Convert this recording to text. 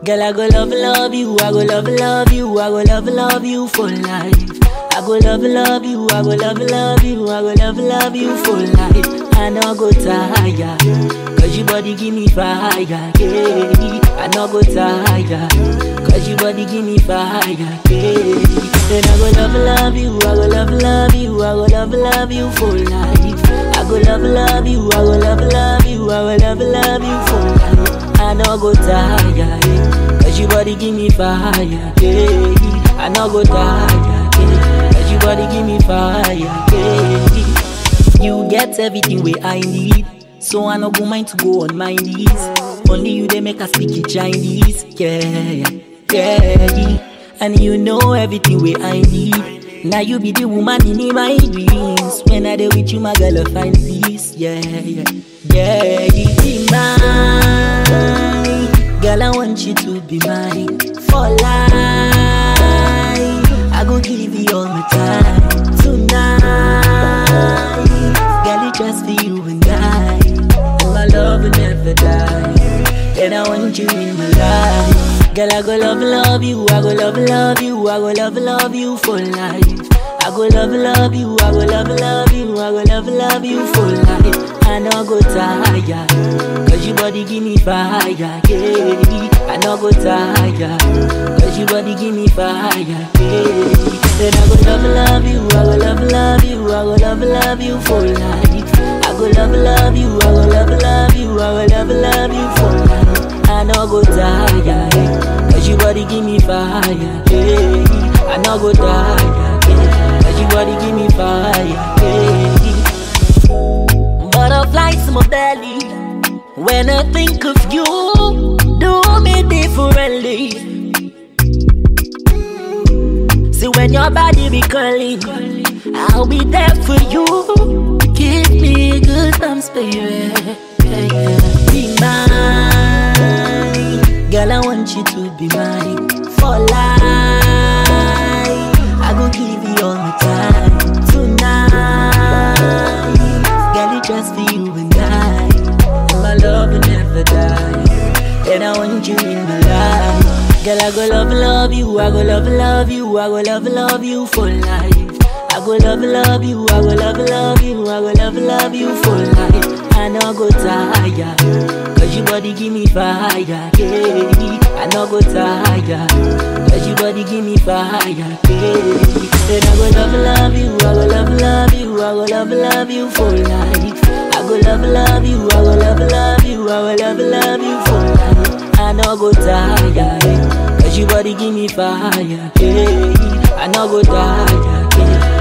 Girl, I go love, love you, I go love, love you, I go love, love you for life. I go love, love you, I go love, love you, I go love, love you for life. I no go tire, cause your body give me fire, yeah. I no go tire, cause your body give me fire, yeah. Then I go love, love you, I go love, love you, I go love, love you for life. I go love, love you, I go love, love you, I go love, love you for life. I no go tire, yeah. cause your body give me fire, yeah. I no go tire, yeah. cause your body give me fire, yeah. You get everything where I need, so I no go mind to go on my knees. Only you they make us speak in Chinese, yeah, yeah, yeah. And you know everything where I need. Now you be the woman in my dreams. When I dey with you, my girl, I find peace, yeah, yeah, yeah. You be mine, girl. I want you to be mine for life. I go give you all my time tonight. Girl, it just for you and I. And my love will never die. And I want you in my life. Girl, I go love, love you. I go love, love you. I go love, love you for life. I go love, love you. I go love, love you. I go love, love you for life. I no go tire. Cause your body give me fire, yeah. I no go tire. Cause your body give me fire, yeah. Then I go love, love you. I go love, love you. I go love, love you for life. I go love, love you. I go love, love you. I go love, love you for life. I no go tire, yeah. Cause your body give me fire, yeah. I no go tire, yeah. Cause your body give me fire, yeah. Butterflies in my belly. When I think of you, do me differently. See when your body be curling, I'll be there for you. Give me goosebumps, baby. Yeah, yeah. Be mine, girl. I want you to be mine for life. I go give you all my time tonight. Girl, it just for you and I. And my love will never die. And I want you in my life. Girl, I go love, love you. I go love, love you. I go love, love you for life. I go love, love you. I go love, love you. I go love, love you for life. I no go tire. Cause your body give me fire. Yeah. I no go tire. Cause your body give me fire. Yeah. Then I go love, love you. I go love, love you. I go love, love you for life. I go love, love you. I go love, love you. I go love, love you for life. I no go tire. Cause your body give me fire. Yeah. I no go tire. Yeah.